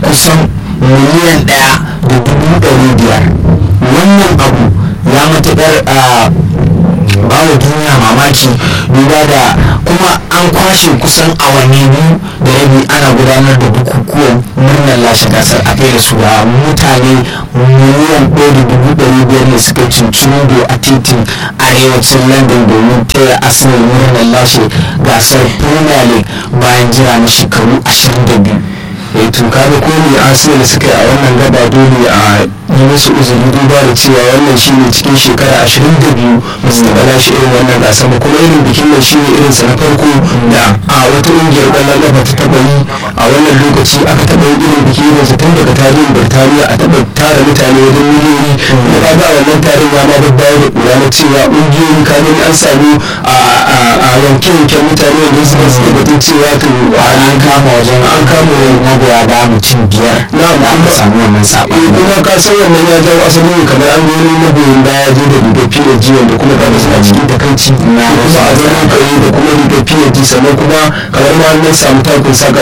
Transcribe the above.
kusan miliyan ɗaya da dubu ɗari biyar wannan abu ya matuƙar bawa duniya mamaki duba da kuma an kwashe kusan awanni biyu da rabi ana gudanar da bukukuwan murnar lashe gasar a kai da su a mutane miliyan ɗaya da dubu ɗari biyar ne suka cincirindo a titin arewacin london domin taya arsenal murnar lashe gasar premier league bayan jira na shekaru 22 eh to kaga ko ne arsenal suka yi a wannan gaba dole a yi musu uzuri duba da cewa wannan shine cikin shekara 22 ba su taɓa lashe irin wannan gasa ba kuma irin bikin nan shine irin sa na farko da a wata ƙungiyar ƙwallon ƙafa ta taɓa yi a wannan lokaci aka taɓa yin irin biki irin sa tun daga tarihin birtaniya a taɓa tara mutane wajen miliyoyi kuma kaga a wannan tarin ya ma babbayar da ƙura na cewa ƙungiyoyi kamin an samu a yanke-yanken mutane wanda suka suke batun cewa to an kama wajen an kama magoya ba mutum biyar na da aka samu wannan saɓani kuma ka san wannan ya jawo asali ne kamar an gani magoyin baya je da rigar psg wanda kuma ka ga suna cikin takaici Na kuma a zaman kai da kuma rigar psg sannan kuma kamar ma an samu takun saka